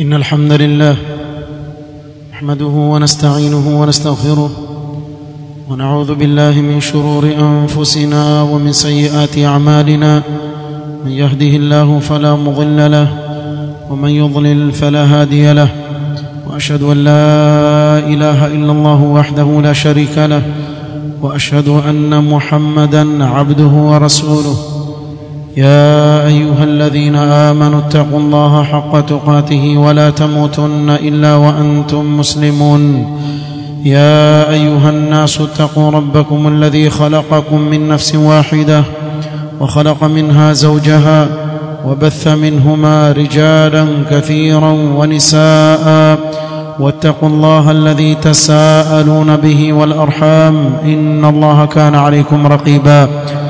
إن الحمد لله نحمده ونستعينه ونستغفره ونعوذ بالله من شرور أنفسنا ومن سيئات أعمالنا من يهده الله فلا مضل له ومن يضلل فلا هادي له وأشهد أن لا إله إلا الله وحده لا شريك له وأشهد أن محمدا عبده ورسوله يا ايها الذين امنوا اتقوا الله حق تقاته ولا تموتن الا وانتم مسلمون يا ايها الناس اتقوا ربكم الذي خلقكم من نفس واحده وخلق منها زوجها وبث منهما رجالا كثيرا ونساء واتقوا الله الذي تساءلون به والارحام ان الله كان عليكم رقيبا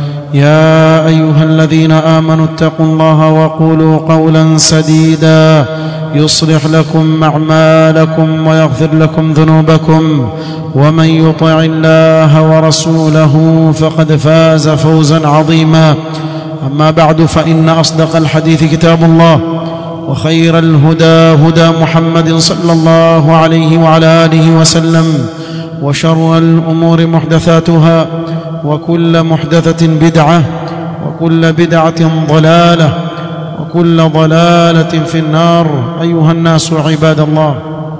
يا ايها الذين امنوا اتقوا الله وقولوا قولا سديدا يصلح لكم اعمالكم ويغفر لكم ذنوبكم ومن يطع الله ورسوله فقد فاز فوزا عظيما اما بعد فان اصدق الحديث كتاب الله وخير الهدى هدى محمد صلى الله عليه وعلى اله وسلم وشر الامور محدثاتها وكل محدثة بدعة وكل بدعة ضلالة وكل ضلالة في النار أيها الناس عباد الله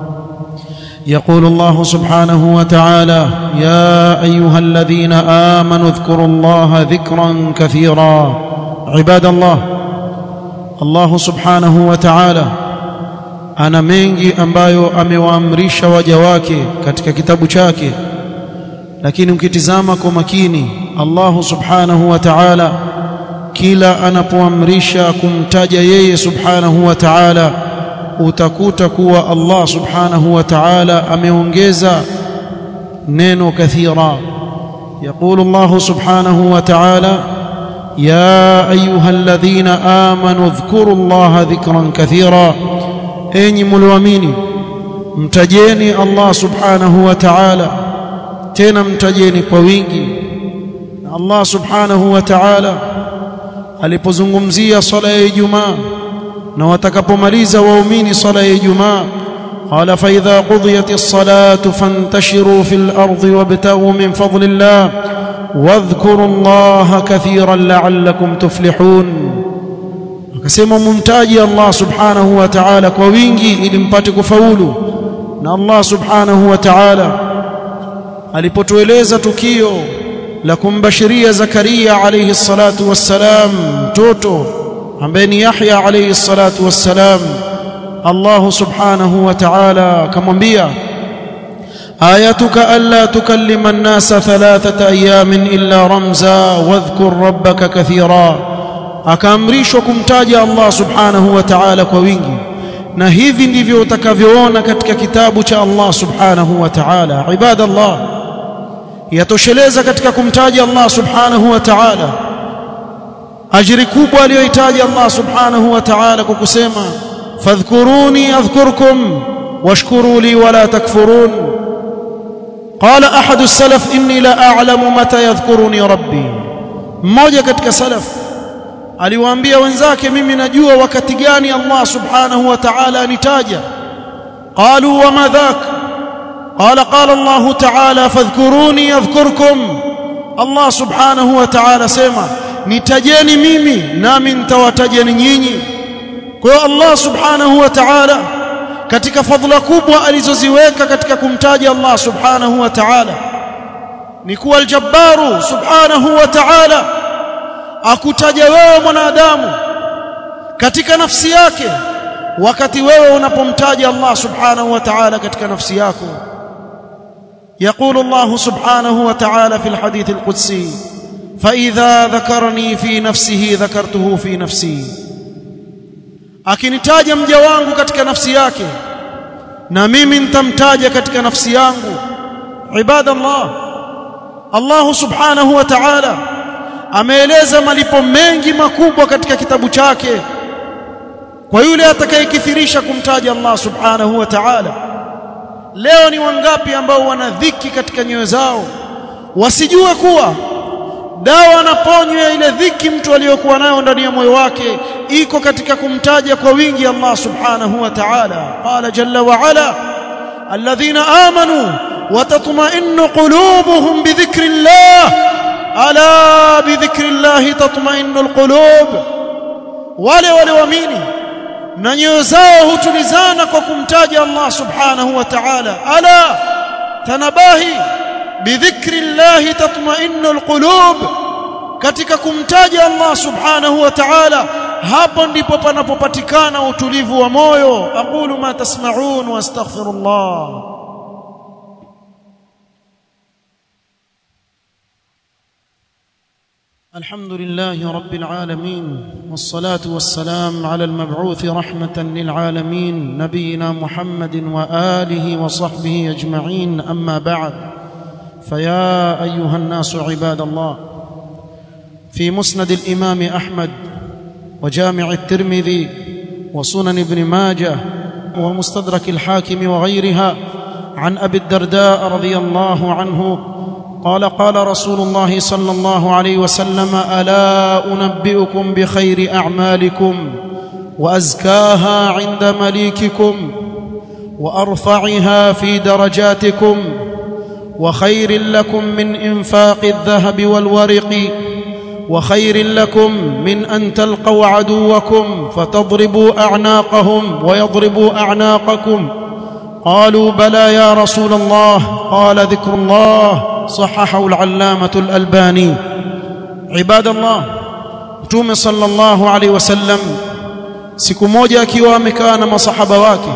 يقول الله سبحانه وتعالى يا أيها الذين آمنوا اذكروا الله ذكرا كثيرا عباد الله الله سبحانه وتعالى ana mengi ambayo amewaamrisha waja wake katika kitabu chake lakini ukitizama kwa makini Allah subhanahu wa ta'ala kila anapoamrisha kumtaja yeye subhanahu wa ta'ala utakuta kuwa Allah subhanahu wa ta'ala ameongeza neno kathira يقول الله سبحانه وتعالى يا ايها الذين امنوا اذكروا الله ذكرا كثيرا enyi mlioamini mtajeni Allah subhanahu wa ta'ala tena mtajeni kwa wingi na Allah subhanahu wa ta'ala alipozungumzia swala ya Ijumaa na watakapomaliza waumini swala ya Ijumaa قال فإذا قضيت الصلاة فانتشروا في الأرض وابتغوا من فضل الله واذكروا الله كثيرا لعلكم تفلحون akasema mumtaji Allah subhanahu wa ta'ala kwa wingi ili mpate kufaulu na Allah subhanahu wa ta'ala alipotueleza tukio la kumbashiria Zakaria alayhi salatu wassalam mtoto ambaye ni Yahya alayhi salatu wassalam Allah subhanahu wa ta'ala akamwambia ayatuka alla tukallima an-nasa thalathata ayamin illa ramza wadhkur rabbaka kathira akaamrishwa kumtaja Allah subhanahu wa ta'ala kwa wingi na hivi ndivyo utakavyoona katika kitabu cha Allah subhanahu wa ta'ala ibadallah yatosheleza katika kumtaja Allah subhanahu wa ta'ala ajiri kubwa aliyohitaji Allah subhanahu wa ta'ala kwa kusema fadhkuruni adhkurkum washkuru li wala takfurun قال احد السلف اني لا اعلم متى يذكرني ربي mmoja katika salaf aliwaambia wenzake mimi najua wakati gani Allah subhanahu wa ta'ala anitaja qalu wa madhak qala qala Allah ta'ala fadhkuruni adhkurkum Allah subhanahu wa ta'ala sema nitajeni mimi nami nitawatajeni nyinyi kwa hiyo Allah subhanahu wa ta'ala katika fadhila kubwa alizoziweka katika kumtaja Allah subhanahu wa ta'ala ni kuwa aljabbaru subhanahu wa ta'ala akutaja wewe mwanadamu katika nafsi yake wakati wewe unapomtaja Allah subhanahu wa ta'ala katika nafsi yako يقول الله سبحانه وتعالى في الحديث القدسي فإذا ذكرني في نفسه ذكرته في نفسي akinitaja mja wangu katika nafsi yake na mimi nitamtaja katika nafsi yangu ibadallah Allah subhanahu wa ta'ala ameeleza malipo mengi makubwa katika kitabu chake kwa yule atakayekithirisha kumtaja Allah subhanahu wa ta'ala leo ni wangapi ambao wana dhiki katika nyoyo zao wasijue kuwa dawa na ponyo ya ile dhiki mtu aliyokuwa nayo ndani ya moyo wake iko katika kumtaja kwa wingi Allah subhanahu wa ta'ala qala jalla wa ala alladhina amanu wa tatma'innu qulubuhum bi dhikrillah ala bi dhikrillah tatma'innu alqulub wale walioamini na nyoyo zao hutulizana kwa kumtaja Allah subhanahu wa ta'ala ala tanabahi bidhikri llahi tatma'innu alqulub katika kumtaja Allah subhanahu wa ta'ala hapo ndipo panapopatikana utulivu wa moyo aqulu ma tasma'un wa astaghfirullah الحمد لله رب العالمين والصلاة والسلام على المبعوث رحمة للعالمين نبينا محمد وآله وصحبه أجمعين أما بعد فيا أيها الناس عباد الله في مسند الإمام أحمد وجامع الترمذي وسنن ابن ماجه ومستدرك الحاكم وغيرها عن أبي الدرداء رضي الله عنه قال قال رسول الله صلى الله عليه وسلم الا انبئكم بخير اعمالكم وازكاها عند مليككم وارفعها في درجاتكم وخير لكم من انفاق الذهب والورق وخير لكم من ان تلقوا عدوكم فتضربوا اعناقهم ويضربوا اعناقكم قالوا بلى يا رسول الله قال ذكر الله صححه العلامة الألباني عباد الله Mtume sallallahu alaihi wasallam siku moja akiwa amekaa na masahaba wake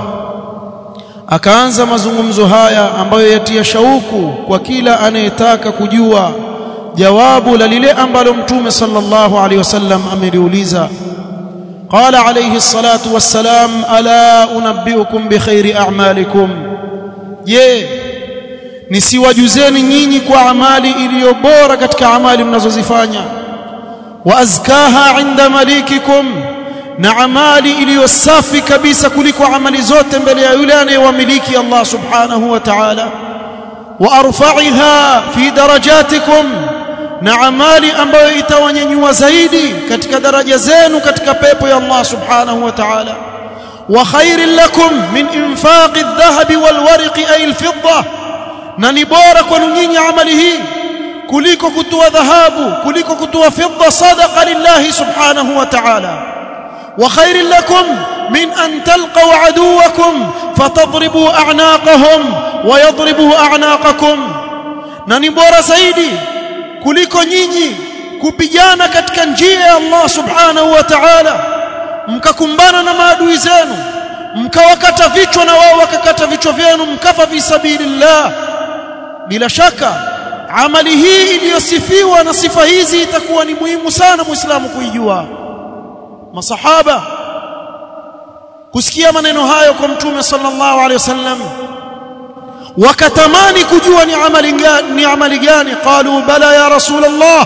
akaanza mazungumzo haya ambayo yatia shauku kwa kila anayetaka kujua jawabu la lile ambalo Mtume sallallahu alaihi wasallam ameliuliza قال عليه الصلاة والسلام ألا أنبئكم بخير أعمالكم je nisiwajuzeni nyinyi kwa amali iliyo bora katika amali mnazozifanya wa azkaha inda malikikum na amali iliyo safi kabisa kuliko amali zote mbele ya yule anayewamiliki Allah subhanahu wa ta'ala wa arfa'iha fi darajatikum na amali ambayo itawanyanyua zaidi katika daraja zenu katika pepo ya Allah subhanahu wa ta'ala wa khairin lakum min infaqi adh-dhahabi wal warqi ay al-fidda na ni bora kwenu nyinyi amali hii kuliko kutoa dhahabu kuliko kutoa fidda sadaqa lillahi subhanahu wa ta'ala wa khairin lakum min an talqaw aduwakum fatadribu a'naqahum wa yadribu a'naqakum na ni bora zaidi kuliko nyinyi kupigana katika njia ya Allah subhanahu wa ta'ala mkakumbana na maadui zenu mkawakata vichwa na wao wakakata vichwa vyenu mkafa fi sabilillah bila shaka amali hii iliyosifiwa na sifa hizi itakuwa ni muhimu sana muislamu kuijua masahaba kusikia maneno hayo kwa mtume sallallahu alaihi wasallam wakatamani kujua ni amali gani ni amali gani qalu bala ya rasulullah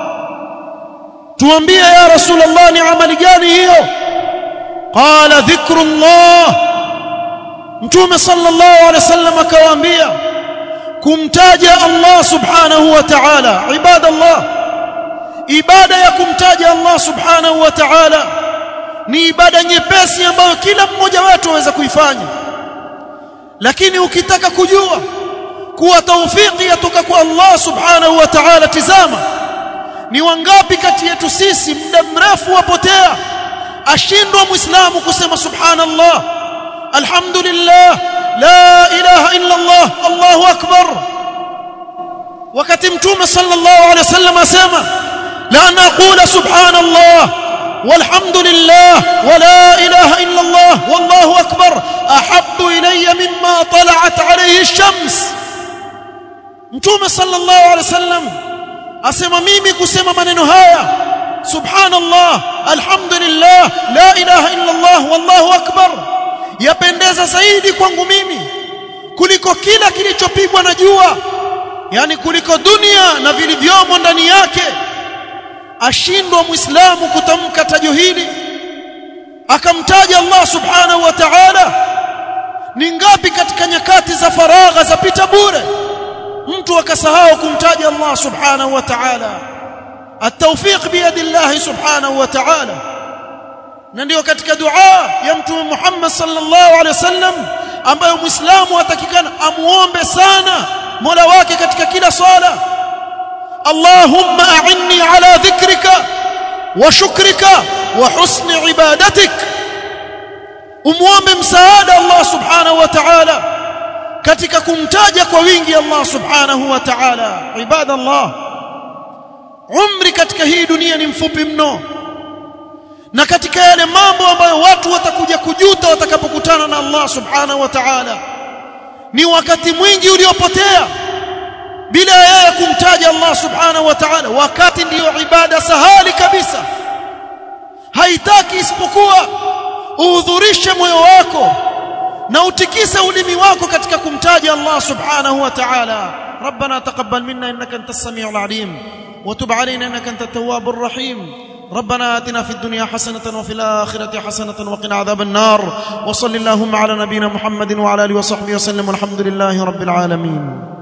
tuambie ya rasulullah ni amali gani hiyo qala dhikrullah mtume sallallahu alaihi wasallam akawaambia kumtaja Allah subhanahu wa ta'ala ibadallah ibada ya kumtaja Allah subhanahu wa ta'ala ni ibada nyepesi ambayo kila mmoja wetu aweza kuifanya lakini ukitaka kujua kuwa taufiki yatoka kwa Allah subhanahu wa ta'ala tizama ni wangapi kati yetu sisi muda mrefu wapotea ashindwa muislamu kusema subhanallah alhamdulillah la ilaha illa Allah Allahu akbar wakati mtume sallallahu alaihi wasallam asema la naqula subhanallah والحمد لله ولا إله إلا الله والله أكبر أحب إلي مما طلعت عليه الشمس متوم صلى الله عليه وسلم أسمى ميمي كسمى من هايا سبحان الله الحمد لله لا إله إلا الله والله أكبر yapendeza zaidi kwangu mimi kuliko kila kilichopigwa na jua yani kuliko dunia na vilivyomo ndani yake ashindwa muislamu kutamka tajo hili akamtaja Allah subhanahu wa ta'ala ni ngapi katika nyakati za faragha zapita bure mtu akasahau kumtaja Allah subhanahu wa ta'ala التوفيق بيد الله سبحانه وتعالى na ndio katika dua ya mtume Muhammad sallallahu alaihi wasallam ambayo muislamu atakikana amuombe sana Mola wake katika kila swala Allahumma a'inni ala dhikrika wa shukrika wa husni ibadatik umuombe msaada Allah subhanahu wa ta'ala katika kumtaja kwa wingi Allah subhanahu wa ta'ala ibadallah umri katika hii dunia ni mfupi mno na katika yale mambo ambayo watu watakuja kujuta watakapokutana na Allah subhanahu wa ta'ala ni wakati mwingi uliopotea bila yeye kumtaja Allah subhanahu wa ta'ala wakati ndiyo ibada sahali kabisa haitaki isipokuwa uhudhurishe moyo wako na utikise ulimi wako katika kumtaja Allah subhanahu wa ta'ala ربنا تقبل منا انك انت السميع العليم وتب علينا انك انت التواب الرحيم ربنا آتنا في الدنيا حسنة وفي الآخرة حسنة وقنا عذاب النار وصل اللهم على نبينا محمد وعلى آله وصحبه وسلم والحمد لله رب العالمين